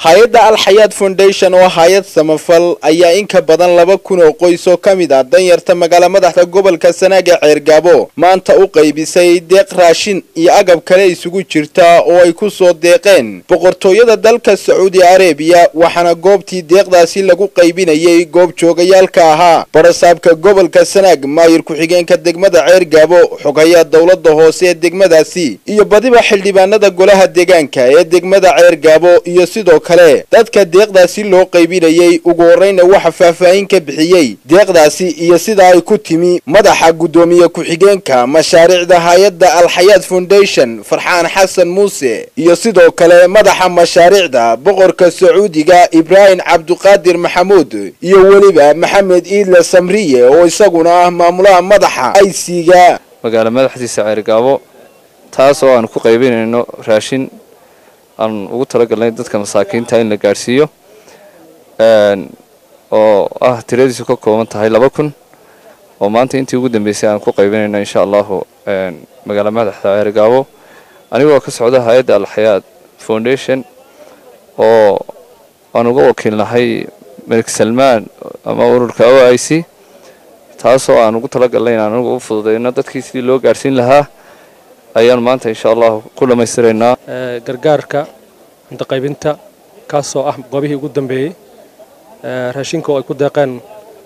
hay-adda alxayaad foundation oo hay-ad samafal ayaa in ka badan laba kun oo qoys oo ka mid ah danyarta magaala madaxda gobolka sanaag ee ceergaabo maanta u qaybisay deeq raashin iyo agab kale isugu jirta oo ay ku soo deeqeen boqortooyada dalka sacuudi arabiya waxaana goobtii deeqdaasi lagu qaybinayay goob joogayaalka ahaa barasaabka gobolka sanaag maayir ku-xigeenka degmada ceergaabo xoghayaa dowlada hoose ee degmadaasi iyo badiba xildhibaanada golaha deegaanka ee degmada ceergaabo iyo sidoo kale dadka deeqdaasi loo qaybinayay ugu horreyna waxa faahfaahin ka bixiyey deeqdaasi iyo sida ay ku timi madaxa guddoomiye ku-xigeenka mashaariicda hay-adda alxayaad foundation farxaan xasan muuse iyo sidoo kale madaxa mashaariicda boqorka sacuudiga ibraahim cabduqaadir maxamuud iyo weliba maxamed iidle samriye oo isaguna ah maamulaha madaxa aysiga magaala madaxdiisa ceergaabo taas oo aan ku qaybinayno raashin aan ugu talagalnay dadka masaakiinta in la gaadhsiiyo oo ah tiradiisu ka kooban tahay laba kun oo maanta intii ugu dambeysay aan ku qaybinayno insha allahu magaala madaxda ceergaabo anigoo ka socda hay-adda alxayaad foundation oo aan uga wakiilnahay melik salmaan ama ururka o i c taasoo aan ugu talagalnay inaan anigu u fududeyno dadkii sidii loo gaadhsiin lahaa ayaan maanta insha allahu ku dhammaystiraynaa gargaarka cunto qaybinta kaasoo ah goobihii ugu dambeeyey raashinka oo ay ku deeqeen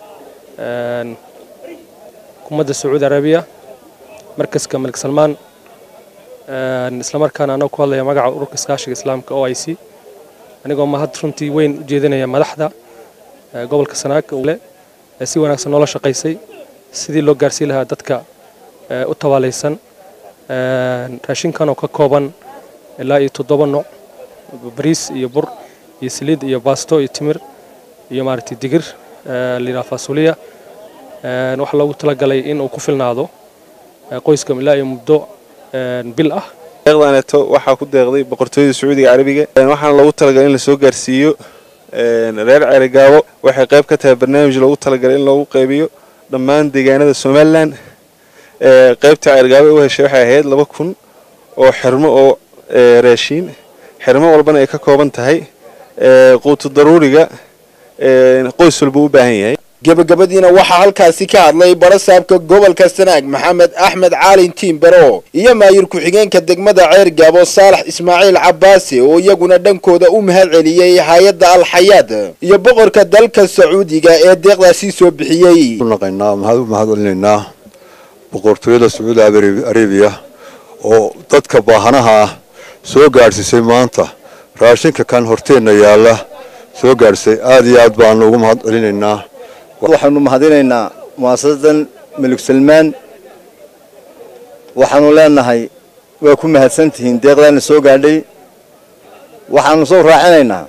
xukuumadda sacuudi arabiya markaska malik salmaan islamarkaana anagoo ku hadlaya magaca ururka iskaashiga islaamka o i c anigoo mahad runtii weyn u jeedinaya madaxda gobolka sanaag ee si wanaagsan noola shaqaysay sidii loo gaarsiin lahaa dadka u tabaalaysan raashinkan oo ka kooban ilaa iyo toddoba nooc bariis iyo bur iyo saliid iyo baasto iyo timir iyo maaragtay digir layidhaha faasuliya waxaa loogu talagalay in uu ku filnaado qoyska ilaa iyo muddo bil ah deeqdaneeto waxaa ku deeqday boqortooyada sacuudiga carabiga waxaana loogu talagalay in lasoo gaarsiiyo reer ceerigaabo waxay qayb ka tahay barnaamij loogu talagalay in loogu qaybiyo dhammaan deegaanada somalilan qaybta ceergaabo u heshay waxay ahayd laba kun oo xirmo oo raashiin xirmo walbana ay ka kooban tahay quutu daruuriga qoys walba u baahan yahay gebagabadiina waxaa halkaasi ka hadlay barasaabka gobolka sanaag maxamed axmed caalin tiimbaro iyo maayir ku-xigeenka degmada ceergaabo saalax ismaaciil cabaase oo iyaguna dhankooda u mahad celiyey hay-adda alxayaad iyo boqorka dalka sacuudiga ee deeqdaasi soo bixiyey mahad u mahad celinaynaa boqortooyada sacuudi arabiya oo dadka baahanaha ah soo gaadhsiisay maanta raashinka kan horteenna yaalla soo gaadhsay aad iyo aad baanu ugu mahad celinaynaa waxaanu mahadinaynaa mu'asasadan malik salmaan waxaanu leenahay waa ku mahadsantihiin deeqdaana soo gaadhay waxaanu soo raacinaynaa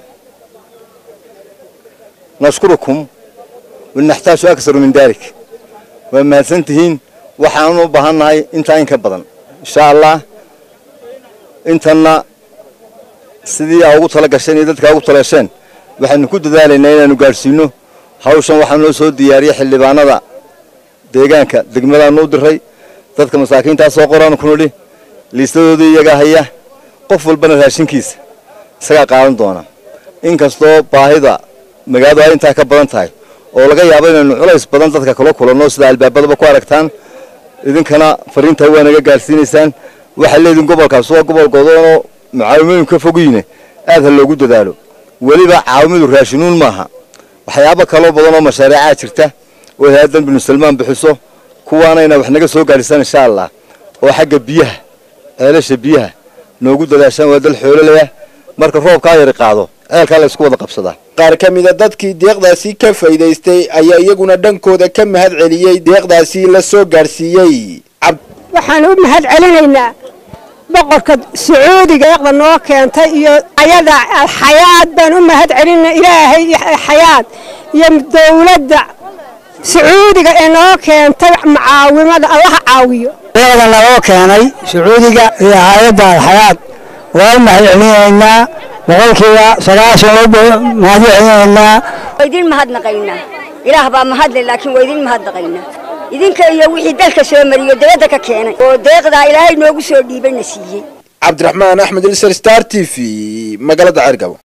nashkurukum wanaxtaaju aksaru min daalik waa mahadsantihiin waxaanu u baahannahay intaa in ka badan insha allah intanna sidii aa ugu tala gasheen iyo dadkaa ugu talagasheen waxaanu ku dadaalaynaa inaanu gaadhsiino hawshan waxaa noo soo diyaariyay xildhibaanada deegaanka degmadaanu u diray dadka masaakiintaa soo qoraanu ku nidhi liistadoodii iyagaa haya qof walbana raashinkiisa isagaa qaadan doona inkastoo baahida magaaladu ay intaa ka badan tahay oo laga yaabo inaynu culays badan dadka kala kulanno sida albaabadaba ku aragtaan idinkana fariintaa waa naga gaadhsiinaysaan waxaa leediin gobolkaas waa gobol godoonoo mucaawimooyin ka fogyiine aad ha loogu dadaalo weliba caawimidu raashinuun maaha waxyaabo kaloo badan oo mashaariicaa jirta oo hay-addan binu salmaan bixiso kuwaana inaa wax naga soo gaadhisaan insha allah oo xagga biyaha ceelasha biyaha noogu dadaashaan waa dal xoololaya marka roobkaa yari qaado ceelkaa la ysku wada qabsadaa qaar ka mida dadkii deeqdaasi ka faa'iidaystay ayaa iyaguna dhankooda ka mahad celiyey deeqdaasi la soo gaadhsiiyey waxaan u mahad celinaynaa boqorka sacuudiga eeqda noo keentay iyo ayada alxayaad baan u mahad celinaa ilaahay xayaad iyo dowladda sacuudiga ee noo keentay mucaawimada allaha caawiyo eeqda naloo keenay sacuudiga iyo hay-adda alxayaad waa u mahad celinaynaa boqolkiiba sagaashan mahad celinaynaa waa idin mahadnaqaynaa ilaah baa mahadle laakiin waa idin mahadnaqaynaa idinka iyo wixii dalka soo mariyo dabadda ka keenay oo deeqdaa ilaahay noogu soo dhiibayna siiyey cabdiraxmaan axmed ilser star t v magaalada ceergabo